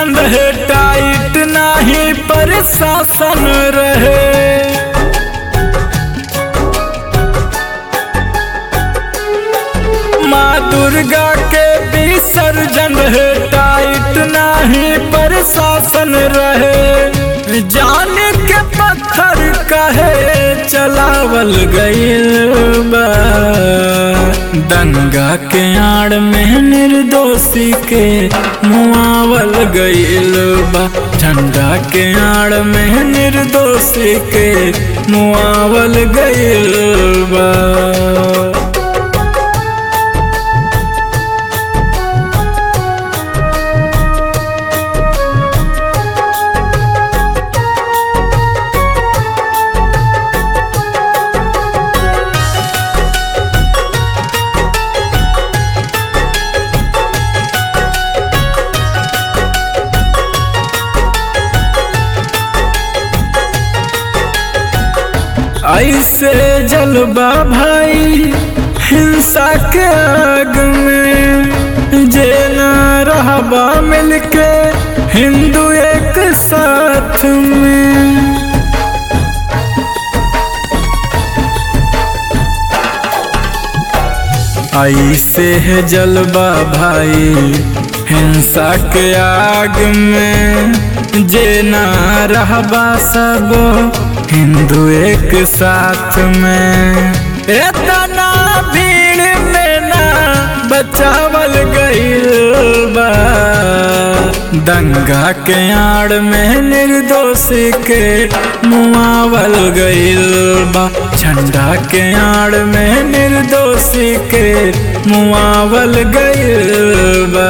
विसर्जन रहे टाइट नाही प्रशासन रहे माँ दुर्गा के विसर्जन रहे टाइट नाही प्रशासन रहे जान के पत्थर कहे चलावल गईल बा दंगा के आड़ में निर्दोषी के मुआवल गईल बा झंडा के आड़ में निर्दोषी के मुआवल गईल बा ऐसे जलवा भाई हिंसा के आग में जे न रहबा मिलके हिंदू एक साथ में ऐसे है जलवा भाई हिंसा के आग में जे न रहबा सब हिंदू एक साथ में इतना भीड़ में ना बचावल गईल बा दंगा के आड़ में निर्दोषी के मुआवल गईल बा झंडा के आड़ में निर्दोषी के मुआवल गईल बा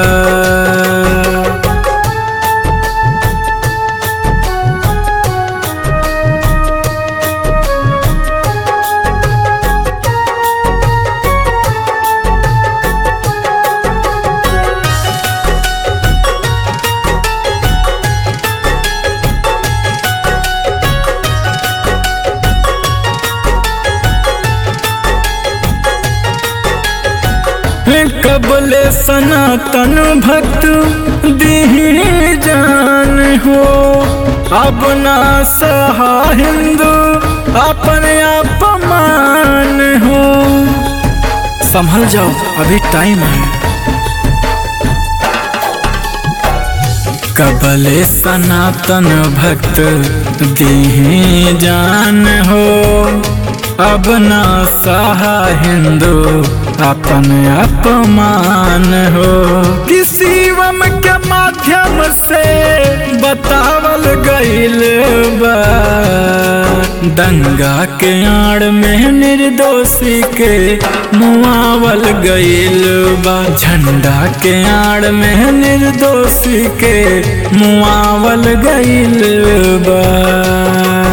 कबले सनातन भक्त दीही जान हो अपना सहा हिंदू अपने अपमान हो संभल जाओ अभी टाइम है कबले सनातन भक्त दीही जान हो अब ना सहा हिंदू अपन अपमान हो किसी वम के माध्यम से बतावल गईल बा दंगा के आड़ में निर्दोषी के मुआवल गईल बा झंडा के आड़ में निर्दोषी के मुआवल गईल बा